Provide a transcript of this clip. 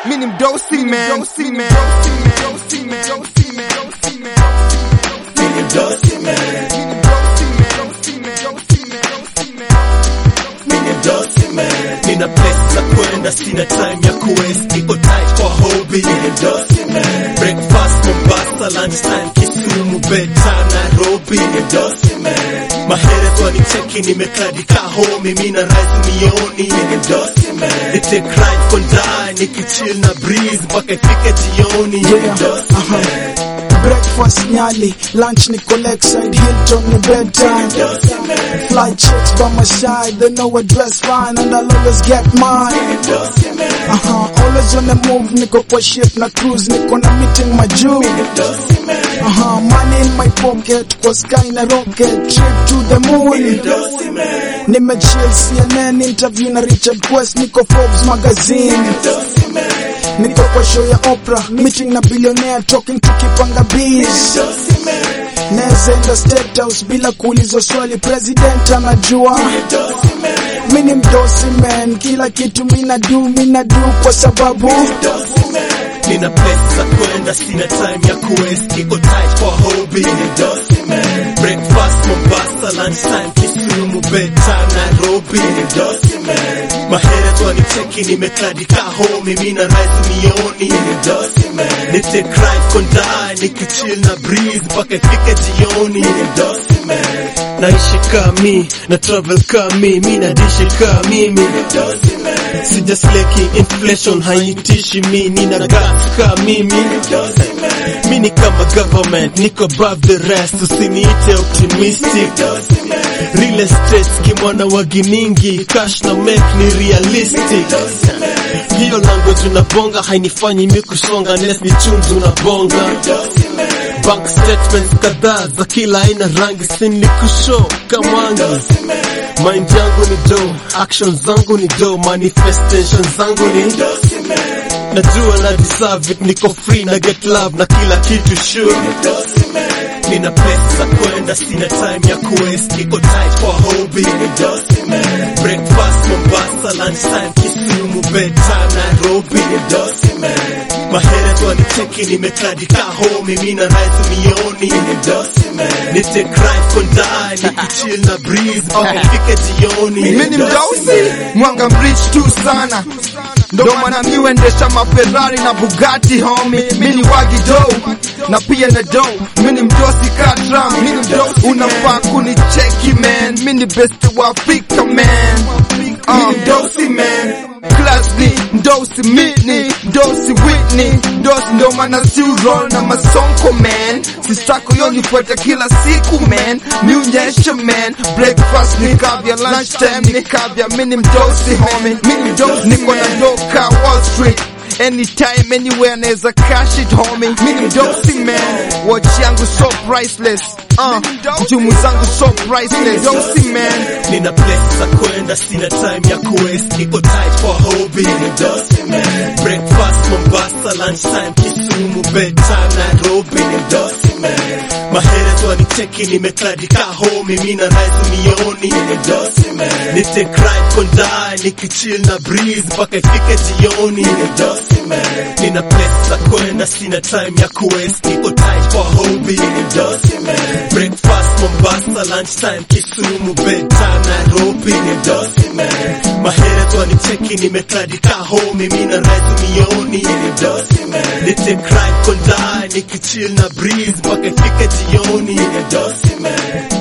mini mdosi man, mdosi man, mdosi man, mdosi man, mdosi man, Mini mdosi man, mini mdosi man. Nina pesa kwenda, sina time ya kuwaste, niko tight kwa hobby. Mini mdosi man, breakfast Mombasa, lunch time Kisumu, bedtime Nairobi. Mini mdosi man, maheres wanicheki, nimekadika home, mimi na rise mioni. Mini mdosi man, ni take ride for die, nikichill na breeze mpaka ifike jioni. Mini mdosi man, Breakfast Nyali, lunch Nico Lakeside, Hilton ni bedtime. mdosi man, Fly chicks by my side, they know I dress fine and I'll always get mine. mdosi man, Uh-huh, always on the move, niko kwa ship na cruise, niko na meeting majuu. mdosi man, Uh-huh, money in my pocket, kwa sky na rocket, trip to the moon. mdosi man, Nimechill CNN interview na Richard Quest, niko Forbes magazine. mdosi man, Niko kwa show ya Oprah, meeting na billionaire, talking tukipanga biz. mdosi man, Naweza enda State House bila kuulizwa swali, president anajua. mdosi man, Mini mdosi man, kila kitu mina do, mina do kwa sababu mdosi man. Nina pesa kwenda, sina time ya kuwaste, niko tight kwa hobby. Mdosi man, breakfast Mombasa, lunch time Kisumu, bedtime Nairobi. Mdosi man, maheres wanicheki, nimekadika home, mimi na rise mioni. Mdosi man, ni take ride kondai, nikichill na breeze mpaka ifike jioni. Mdosi man, naishi kami na travel kami, mi nadishi ka mimi. Mdosi man, sijasleki inflation haitishi mi, nina gas ka mimi. Mdosi man, mi ni kama government, niko above the rest, usiniite optimistic. Mdosi man, real estate kimwana wa giningi, cash na make ni realistic. Mdosi man, hiyo language unabonga hainifanyi mi kusonga, unless ni chumvi unabonga. Mdosi man, bank statements kadhaa za kila aina rangi, sini kushow kamangi. Mind yangu ni do, actions zangu ni do, manifestation zangu ni najua na deserve it, niko free na get love na kila kitu sure. Nina pesa kwenda, sina time ya kuwaste, niko tight kwa hobby. Breakfast Mombasa, lunch time Kisumu, bedtime Nairobi. Maheres wanicheki, nimekadika home, mimi na rise mioni. Ni take ride kondai, nikichill na breeze mpaka ifike jioni. mini mdosi mwanga mrich tu sana ndo maana mi huendesha maferari na bugatti homi mini wagi do na pia na do mini mdosi katram mini mdosi unafaa kunicheki man mini best wa Afrika man mini mdosi man Klasni, mdosi mitni, mdosi Whitney, mdosi ndo maana si roll na masonko man, sisako yo nifuata kila siku man, miunyeshe man, breakfast ni kavya, lunch time ni kavya, mini mdosi homie, mini mdosi niko na doka Wall Street Anytime, anywhere, naweza cash it homie Mini mdosi man, watch yangu so priceless uh, jumu zangu so priceless Mdosi man, Nina pesa kwenda, sina time ya kuwaste, niko tight kwa hobby. Mdosi man, breakfast Mombasa, lunch time Kisumu, bedtime Nairobi. Mdosi man, maheres wanicheki, nimekadika home, mimi na rise mioni. Mdosi man, ni take ride kondai, nikichill na breeze mpaka ifike jioni. Mdosi man, nina pesa kwenda, sina time ya kuwaste, niko tight kwa hobby. Mdosi man, breakfast Mombasa, lunch time Kisumu, bedtime Nairobi. Mdosi man, maheres wanicheki, nimekadika home, mimi na rise mioni. Mdosi man, ni take ride kondai, nikichill na breeze mpaka ifike jioni. Mdosi man